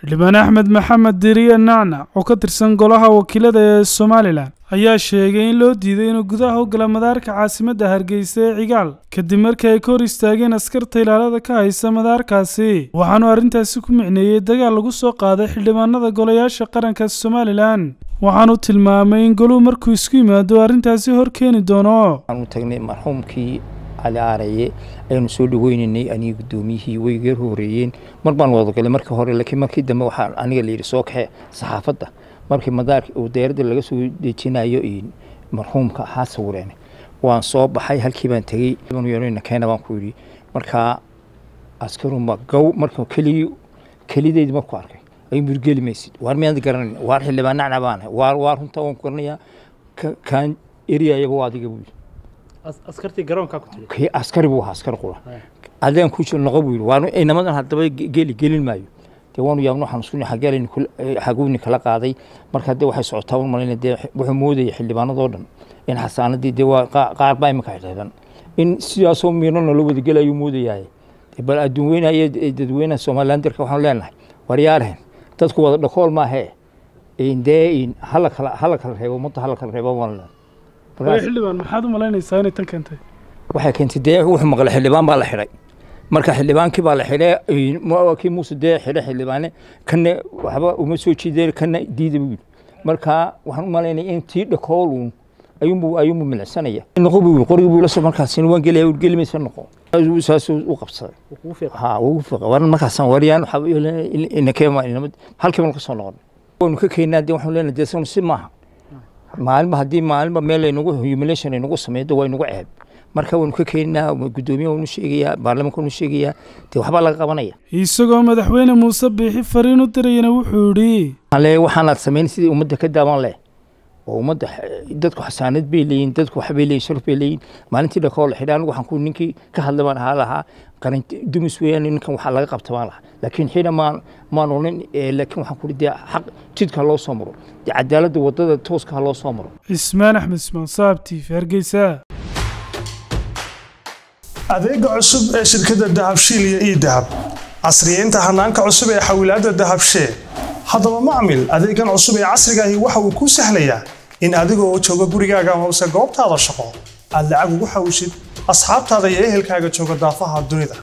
xildhibaan axmed maxamed diriye nacnac oo ka tirsan golaha wakiilada ee somalilan ayaa sheegay in loo diiday inuu gudaha u gala madaarka caasimadda hargeysa ee cigaal kadib markii ay ka hor istaageen askarta ilaalada ka haysa madaarkaasi waxaanu arrintaasi ku micneeyey dagaal lagu soo qaaday xildhibaanada golayaasha qaranka somalilan waxaanu tilmaamay in goluhu markuu isku yimaado arrintaasi hor keeni doono waxaanu tagnay marxuumkii cali aaraye aynu soo dhaweynaynay aniga guddoomiyihii way iga horeeyeen mar baan wadagalay markii hore laakiin markii dambe waxaa aniga layidhi soo kaxe saxaafadda markii madaarka uu dayaaradda laga soo dejinayo marxuumka ahaa sawireen waan soo baxay halkii baan tegey yeelna keena baan ku yidhi markaa askaruma gow marka keligii kelideyd marku arkay ay murgeli maysid waar miyaad garanayn waar xildhibaan nacna baan waar waar runta waan ku garanayaa kaan eriyayaba waa adiga buu yidhi askartii garoonkaa ku tiri kii askari buu ahaa askar qura adeen ku jiro noqo buu yidhi waan inamadan haddaba geli gelin maayo dee waanu yaabno waxaan isku xageelin xaguuni kala qaaday marka dee waxay socotaa un malayna dee wuxuu moodayay xildhibaanadoo dhan in xasaanadii dee waa qaar baa imika xidhiidhan in sidaasoo miirno nala wadagelayo moodayahay bal adduun weynayo dadweynaha somalilandirka waxaan leenahay waryaarhen dadku wada dhakool maahee dee hala kala hala kala reebo ummadda hala kala reebo baan leenahay xildhibaan maxaad u malaynaysaa inay tan keentay waxay keentay dee wuxuu maqlay xildhibaan baa la xidhay marka xildhibaankii baa la xidhay kii muuse dee xidhay xildhibaane kana waxba uma soo jiideen kana diida buu yidhi marka waxaan u malaynaya in tii dhakooluun ayuunbu ayuunbu milicsanaya noqo buu yidhi qorigii buu la soo markaasina waan gelaya uu geli maysa noqo saasuu u qabsaday ha ugu fiiqa waran markaasaan wariyaan inakeema halkiiba ka soo noqon waynu ka keenaa dee waxaan leenahay dee si maaha maalinba haddii maalinba meel laynagu humiliation aynagu sameeyo waa inagu ceeb marka waynu ka keenaa guddoomiye waynu sheegayaa baarlamaanka waynu sheegayaa dee waxbaa laga qabanaya isagoo madaxweyne muuse biixi fariin u dirayana wuxuu yidhi ale waxaanaad samayn sidii ummadda ka daaban leh oo ummadda dadku xasaanad bay leeyihin dadku waxbay leeyihin sharaf bay leeyihin maalintii dhakoo la xidhay anigu waxaan ku ninkii ka hadlay baan ahaa lahaa qaran dumis weeyaan ninkan waxaa laga qabta baan lahaa laakiin xina maan maan olin laakiin waxaan ku dee xaq jidka loo soo maro dee cadaaladda waddada tooska ha loo soo maro cismaan axmed ismaan saab t v hargeysa adeega cusub ee shirkadda dahabshiil iyo ii dahab casriyeynta hanaanka cusub ee xawilaadda dahabshee haddaba macmil adeegan cusub ee casriga ahi waxa uu kuu sahlayaa in adiga oo jooga gurigaaga amase goobtaada shaqo aad lacag ugu xawishid asxaabtaada iyo ehelkaaga jooga daafaha dunida